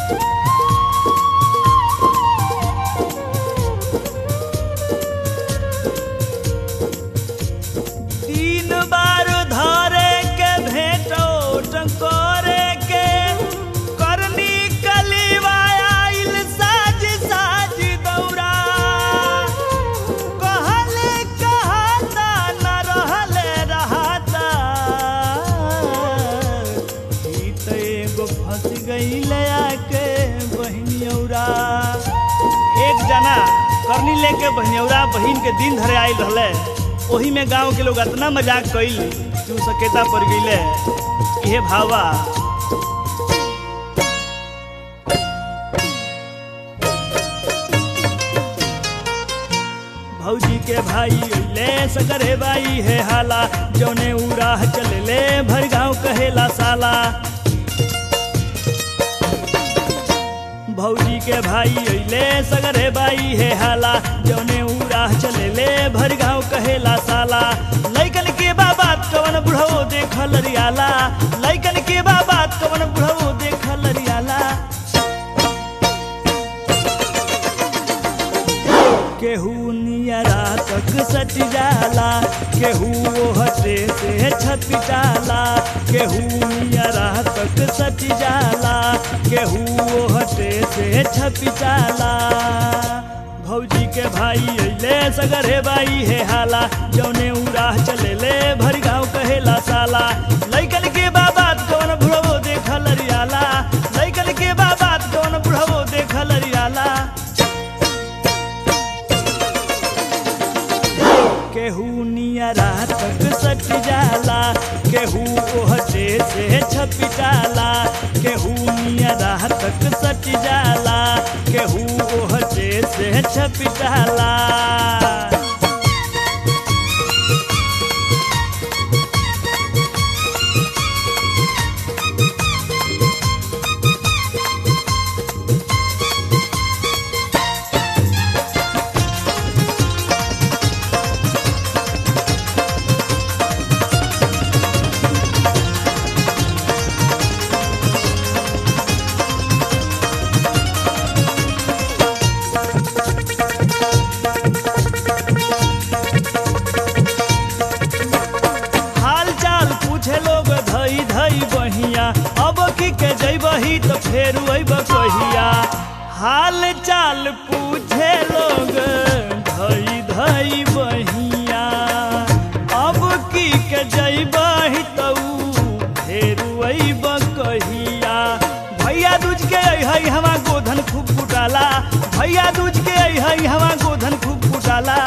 तीन बार धरे के भेटो टंकोरे के करनी कलीवाइल साज साज दौरा कहले कहता न रहले रहता ई त एगो फंस गईले आके बहिनियौरा एक जना करनी लेके बहिनियौरा बहिन के दिन धरे आइल रहले ओही में गांव के लोग इतना मजाक कइल कि उ सकेता पड़ गईले इहे भावा भौजी के भाई ले सगरे बाई है हाला जौने उ राह चले ले भर गाँव कहेला साला भौजी के भाई अइले सगरे बाई है हाला जौने उ राह चले ले भर गाँव कहेला साला लैकन के बाबात कवन बुढ़ो देखल रियाला लैकन के बाबात कवन बुढ़ो देखल रियाला केहू नियरा तक सट जाला केहू हटे से छप जाला केहू नियरा तक सट जाला केहू हटे से छप जाला भौजी के भाई अइले सगरे बाई है हाला जौने उ राह चले ले भर गाँव कहेला साला लैकन के बाबात कौन बुढ़वो देखल रियाला लैकन के बाबात कौन बुढ़वो देखल रियाला केहू नियरा तक सट जाला केहू ओहटे से छप जाला केहू नियरा तक सट जाला केहू ओहटे से छप जाला हाल चाल पूछे लोग धई धई बहिया अब की के जैबही तो फेर अइब कहिया हाल चाल पूछे लोग धई धई बहिया अब की के जैबही तो फेर अइब कहिया भैया दूज के अइहई हवा गोधन खूब कुटाला भैया दूज के अइहई हवा गोधन खूब कुटाला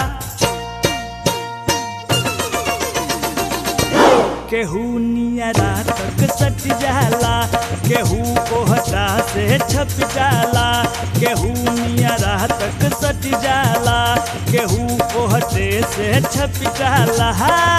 केहू नियरा तक सट जाला केहू ओहटा से छप जाला केहू नियरा तक सट जाला केहू ओहटे से छप जाला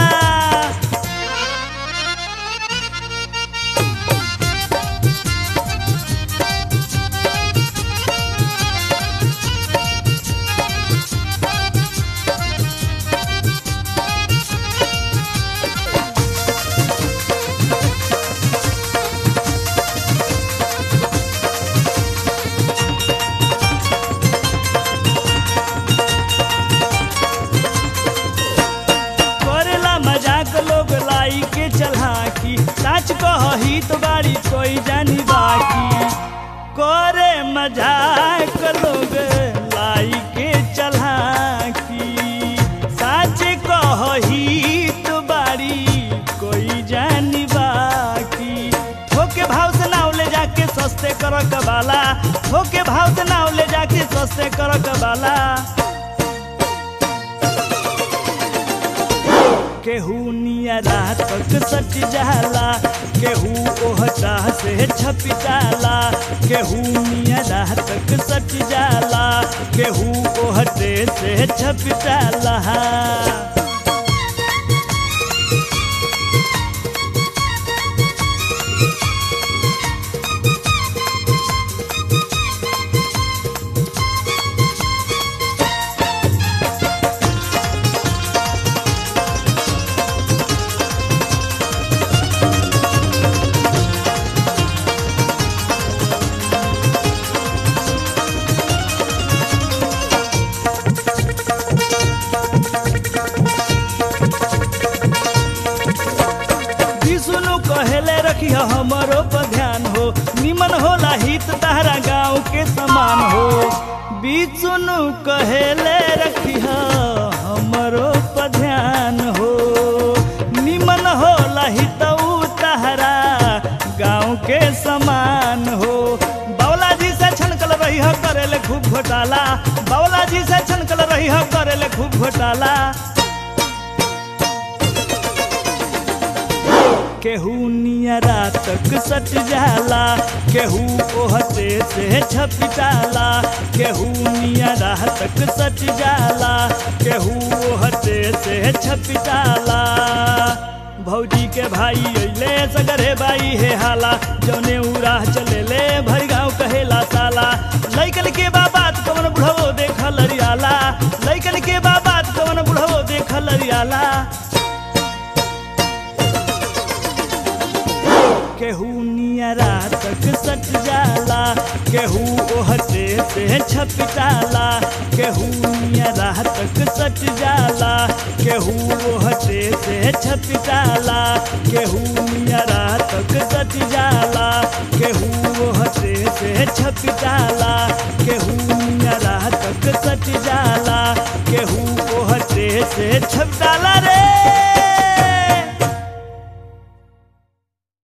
करेला मजाक लोग लाई के चलाकी सच कही तो बारी कोई जानी बाकी करे मजाक लोग लाई के चलाकी सच कही तो बारी कोई जानी बाकी ठोके भाव से नाव ले जाके सस्ते कर कबाला ठोके भाव से नाव ले जाके सस्ते कर कबाला केहू नियरा तक सट जाला केहू ओहटा से छप जाला केहू नियरा तक सट जाला केहू ओहटे से छप जाला निमन होला हित तहरा गाँव के समान हो बीचुनु कहेले रखिह हमरो पर ध्यान हो निमन होला हितऊ तहरा गाँव के समान हो बावला जी से छनकल रही हो करेले खूब घोटाला बावला जी से छनकल रही हो करेले खूब घोटाला केहू नियरा तक सट जाला केहू ओहटे से छपिटाला केहू नियरा तक सट जाला केहू ओहटे से छपिटाला भौजी के भाई अइले सगरे बाई हे हाला जौने उरा चले ले भर गाँव कहेला साला लैकन के बाबात कवन बुढ़वो देख लरियाला लैकन के बाबात कवन बुढ़वो देख लरियाला केहू नियरा तक सट जाला केहू ओहटे से छपिटाला केहू नियरा तक सट जाला केहू ओहटे से छपिटाला केहू नियरा तक सट जाला केहू ओहटे से छपिटाला केहू नियरा तक सट जाला केहू ओहटे से छपिटाला रे